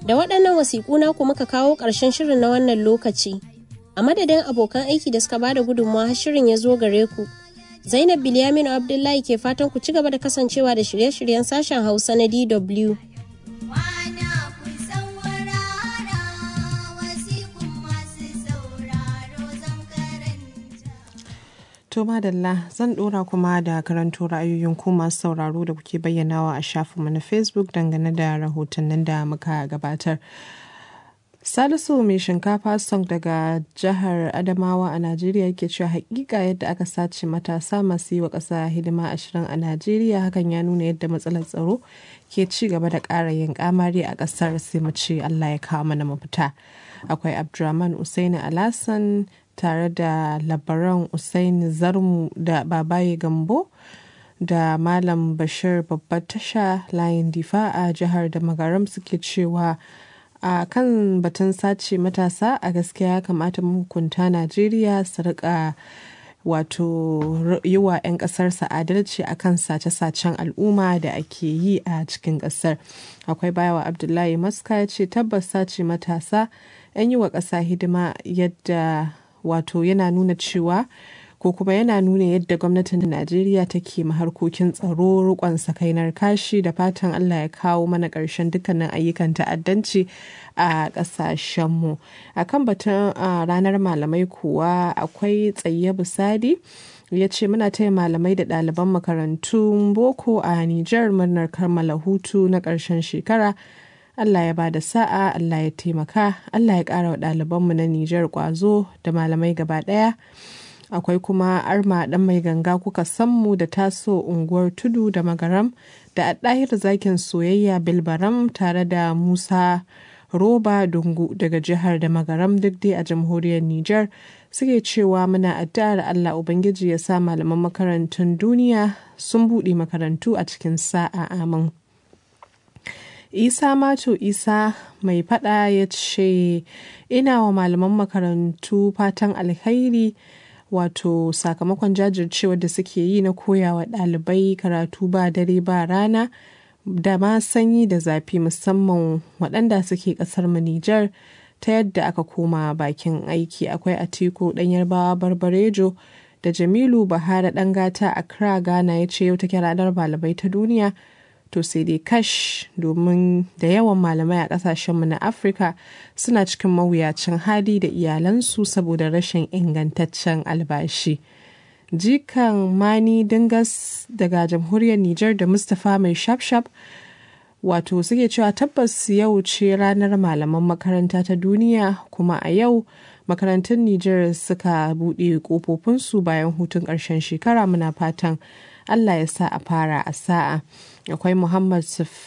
Da waɗannan wasiƙu na ku muka kawo ƙarshen shirin na wannan lokaci. A madadin abokan aiki da suka bada gudunmawa har shirin ya zo gare ku. Zainab Bilyaminu Abdullahi ke fatan ku ci gaba da kasancewa da shirye-shiryen sashen Hausa na DW. To madalla zan dora kuma da karanto ra'ayoyin ku masu sauraro da kuke bayyanawa a shafinmu na Facebook dangane da rahotannin da muka gabatar. Salisu mai shinkafa song daga jihar Adamawa a Najeriya yake cewa hakika yadda aka sace matasa masu yi wa ƙasa hidima ashirin a Najeriya hakan ya nuna yadda matsalar tsaro ke ci gaba da ƙara yin kamari a ƙasar sai mu ce Allah ya kawo mana mafita. Akwai Abdurrahman Usaini Alasan tare da labaran Usaini Zarmu da Babaye Gambo da Malam Bashir babbar tasha layin difa a jihar da magaram suke cewa a kan batun sace matasa a gaskiya ya kamata mahukunta Najeriya su rika wato yi wa 'yan ƙasarsa adalci a kan sace-sacen al'umma da ake yi a cikin ƙasar akwai bayawa abdullahi maska ya ce tabbas sace matasa 'yan yi wa ƙasa hidima yadda wato yana nuna cewa ko kuma yana nuna yadda gwamnatin najeriya take harkokin tsaro rikon sakainar kashi da fatan allah ya kawo mana ƙarshen dukkanin ayyukan ta'addanci a ƙasashenmu a kan batun ranar malamai kuwa akwai tsaye busadi ya ce muna taya malamai da ɗaliban makarantun boko a nijar murnar kammala hutu na ƙarshen shekara Allah ya ba da sa'a, Allah ya taimaka, Allah ya ƙara wa ɗalibanmu na Nijar ƙwazo da malamai gaba ɗaya. Akwai kuma arma ɗan mai ganga kuka mu da taso unguwar tudu da magaram da ɗahir zakin soyayya bilbaram tare da Musa Roba Dungu daga jihar da magaram duk dai a jamhuriyar Nijar suke cewa muna addu'ar Allah Ubangiji ya sa malaman makarantun duniya sun buɗe makarantu a cikin sa'a amin. isa mato isa mai fada ya ce ina wa malaman makarantu fatan alkhairi wato sakamakon jajircewa da suke yi na koyawa ɗalibai karatu ba dare ba rana da ma sanyi da zafi musamman waɗanda suke ƙasar mu Nijar ta yadda aka koma bakin aiki akwai atiku ɗan yarbawa barbarejo da jamilu bahara ɗan gata a kira ghana ya ce yau take ranar malamai ta duniya to sai dai kash domin da yawan malamai a kasashenmu na afirka suna cikin mawuyacin hali da iyalansu saboda rashin ingantaccen albashi jikan mani dingas daga jamhuriyar niger da mustapha mai shafshaf wato suke cewa tabbas yau ce ranar malaman makaranta ta duniya kuma a yau makarantun niger suka buɗe ƙofofinsu bayan hutun ƙarshen shekara muna fatan allah ya sa a fara a sa'a akwai muhammad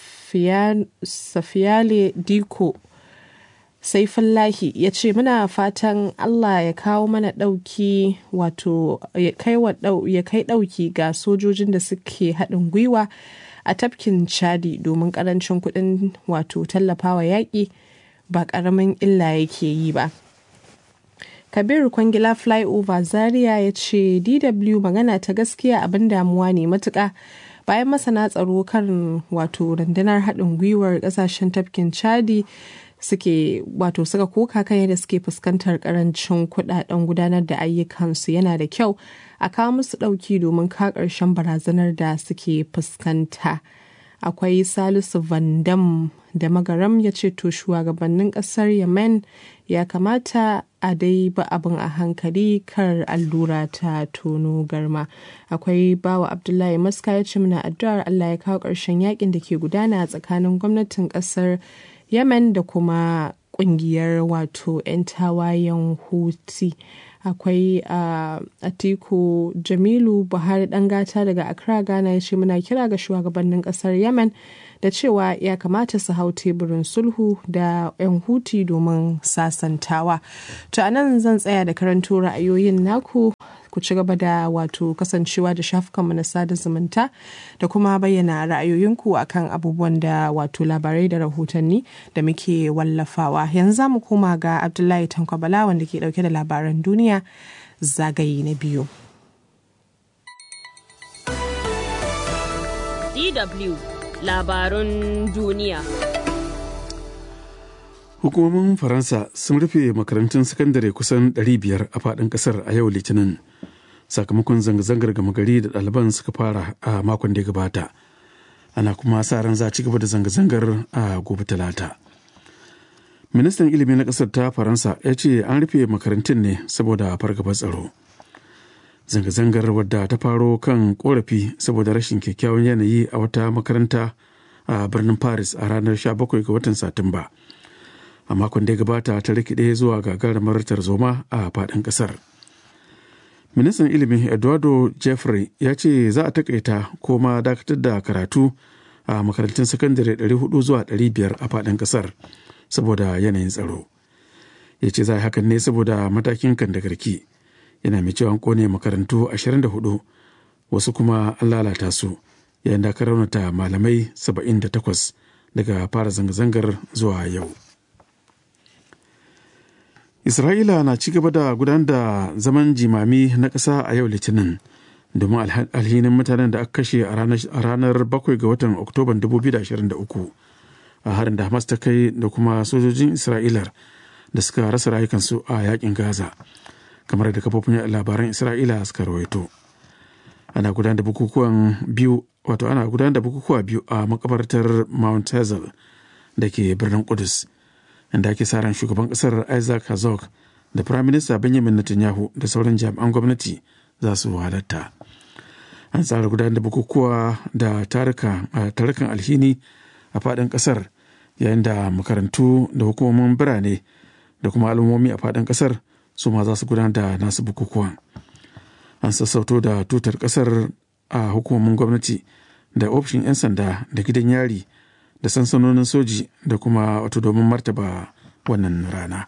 safiyale diko saifullahi ya ce muna fatan allah ya kawo mana ɗauki wato ya kai ɗauki ga sojojin da suke haɗin gwiwa a tafkin chadi domin ƙarancin kuɗin wato tallafawa yaƙi ba ƙaramin illa yake yi ba kabir kwangila flyover zaria ya ce dw magana ta gaskiya abin damuwa ne matuƙa bayan masana tsaro kan wato rundunar haɗin gwiwar ƙasashen tafkin chadi suke wato suka koka kan yadda suke fuskantar karancin kuɗaɗen gudanar da ayyukansu yana da kyau a kawo musu ɗauki domin ka ƙarshen barazanar da suke fuskanta akwai salisu vandam da magaram ya ce to shugabannin ƙasar yemen ya kamata a dai ba abin a hankali kar allura ta tono garma akwai bawa abdullahi maska ya ce muna addu'ar allah ya kawo ƙarshen yakin da ke gudana tsakanin gwamnatin ƙasar yemen da kuma ƙungiyar wato 'yan tawayen huti akwai a atiku jamilu buhari ɗan gata daga accra ghana ya ce muna kira ga shugabannin ƙasar yemen da cewa ya kamata su hau teburin sulhu da 'yan huti domin sasantawa. To anan zan tsaya da karanto ra'ayoyin naku ku ci gaba da wato kasancewa da shafukanmu na sada zumunta da kuma bayyana ra'ayoyinku akan abubuwan da wato labarai da rahotanni da muke wallafawa. Yanzu za mu koma ga Abdullahi Tankwabala wanda ke dauke da labaran duniya zagaye na biyu. DW labarun duniya. hukumomin faransa sun rufe makarantun sakandare kusan 500 a faɗin ƙasar a yau litinin sakamakon zanga-zangar gama gari da ɗaliban suka fara a makon da ya gabata ana kuma sa ran za ci gaba da zanga-zangar a gobe talata ministan ilimi na ƙasar ta faransa ya ce an rufe makarantun ne saboda fargabar tsaro zanga-zangar wadda ta faro kan korafi saboda rashin kyakkyawan yanayi a wata makaranta a birnin paris a ranar 17 ga watan satumba a makon da ya gabata ta rikide zuwa gagarumar tarzoma a faɗin ƙasar ministan ilimi eduardo jeffrey ya ce za a takaita ko ma dakatar da karatu a makarantun sakandare 400 zuwa 500 a faɗin ƙasar saboda yanayin tsaro ya ce za a hakan ne saboda matakin kan da garki yana mai cewa kone makarantu 24 wasu kuma an lalata su yayin da aka raunata malamai 78 daga fara zanga-zangar zuwa yau isra'ila na ci gaba da gudanar da zaman jimami na ƙasa a yau litinin domin alhinin mutanen da aka kashe a ranar 7 ga watan oktoban 2023 a harin da hamas ta kai da kuma sojojin isra'ilar da suka rasa rayukansu a yakin gaza kamar da kafofin labaran isra'ila suka rawaito ana gudanar da bukukuwan biyu wato ana gudanar da bukukuwa biyu a makabartar mount hazel da ke birnin kudus inda ake sa ran shugaban kasar isaac herzog da prime minister benjamin netanyahu da sauran jami'an gwamnati za su halatta an tsara gudanar da bukukuwa da tarukan alhini a faɗin ƙasar yayin da makarantu da hukumomin birane da kuma al'ummomi a faɗin ƙasar su ma za su gudanar da nasu bukukuwan an sassauto da tutar ƙasar a hukumomin gwamnati da ofishin 'yan sanda da gidan yari da sansanonin soji da kuma wato domin martaba wannan rana.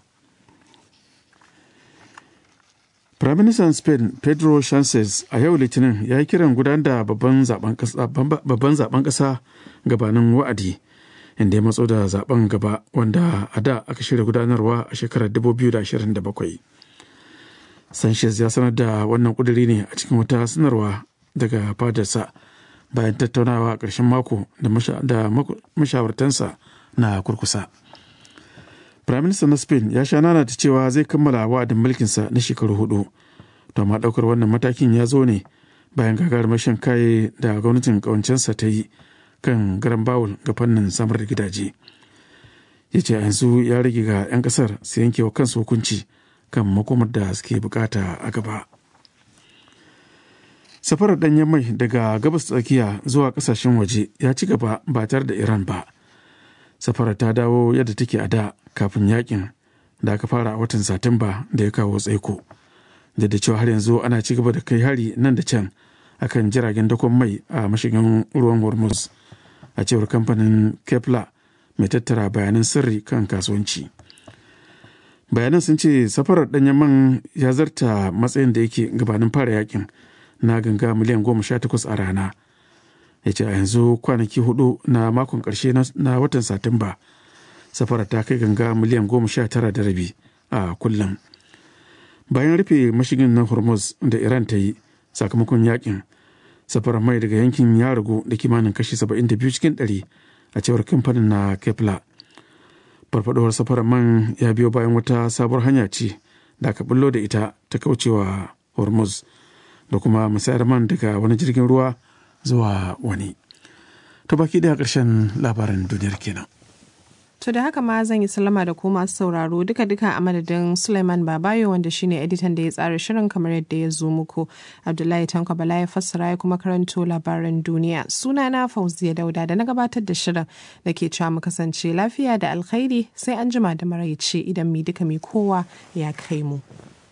Firaministan Spain Pedro Sanchez a yau Litinin ya yi kiran gudanar da babban zaben ƙasa gabanin wa'adi inda ya matso da zaben gaba wanda a da aka shirya gudanarwa a shekarar 2027. Sanchez ya sanar da wannan kuduri ne a cikin wata sanarwa daga fadarsa bayan tattaunawa a ƙarshen mako da mashawartansa na kurkusa. Firaministan na Spain ya sha nana ta cewa zai kammala wa'adin mulkinsa na shekaru hudu. To amma ɗaukar wannan matakin ya zo ne bayan gagarumar shan kaye da gwamnatin ƙawancensa ta yi kan garan bawul ga fannin samar da gidaje. Ya ce yanzu ya rage ga 'yan ƙasar su yanke wa kansu hukunci kan makomar da suke bukata a gaba. Safarar ɗanyen mai daga gabas tsakiya zuwa ƙasashen waje ya ci gaba ba tare da Iran ba. Safarar ta dawo yadda take a da kafin yakin da aka fara a watan satumba da ya kawo tsaiko da da cewa har yanzu ana ci gaba da kai hari nan da can akan jiragen dakon mai a mashigin ruwan hormuz a cewar kamfanin kepler mai tattara bayanan sirri kan kasuwanci bayanan sun ce safarar danyen man ya zarta matsayin da yake gabanin fara yakin na ganga miliyan goma sha takwas a rana ya ce a yanzu kwanaki hudu na makon karshe na watan satumba safarar ta kai ganga miliyan goma sha tara da rabi a kullum bayan rufe mashigin na hormuz da iran ta yi sakamakon yakin safarar mai daga yankin ya ragu da kimanin kashi 72 cikin 100 a cewar kamfanin na kepler farfadowar safarar man ya biyo bayan wata sabuwar hanya ce da aka bullo da ita ta kaucewa hormuz da kuma musayar man daga wani jirgin ruwa zuwa wani ta baki daya ƙarshen labaran duniyar kenan To da haka ma zan yi sallama da ku masu sauraro duka-duka a madadin Suleiman Babayo wanda shine editan da ya tsara shirin kamar yadda ya zo muku. Abdullahi Tanko Bala ya fassara ya kuma karanto labaran duniya. Sunana Fauziya Dauda da na gabatar da shirin da ke cewa mu kasance lafiya da alkhairi sai an jima da maraice idan mi duka mi kowa ya kai mu.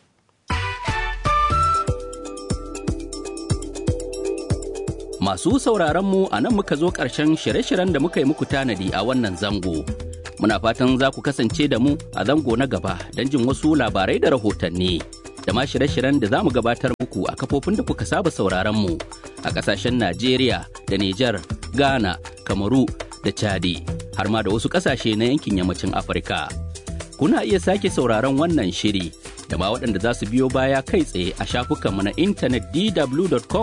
Masu sauraron mu a nan muka zo ƙarshen shirye-shiryen da muka yi muku tanadi a wannan zango. Muna fatan za ku kasance da mu a zango na gaba don jin wasu labarai da rahotanni. Da ma shirye-shiryen da za mu gabatar muku a kafofin da kuka saba sauraron mu a ƙasashen Najeriya da Nijar, Ghana, Kamaru da Chadi, har ma da wasu ƙasashe na yankin yammacin Afirka. Kuna iya sake sauraron wannan shiri da ma waɗanda za su biyo baya kai tsaye a shafukanmu na intanet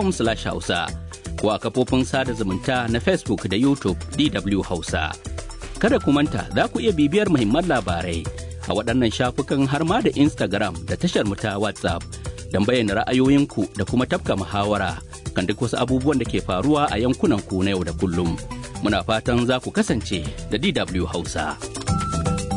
dw.com/hausa. ko a kafofin sada zumunta na Facebook da YouTube DW Hausa. Kada ku manta za ku iya bibiyar muhimman labarai a waɗannan shafukan har ma da Instagram da tashar mu ta WhatsApp don bayyana ra'ayoyinku da kuma tafka muhawara kan duk wasu abubuwan da ke faruwa a yankunan ku na yau da kullum. Muna fatan za ku kasance da DW Hausa.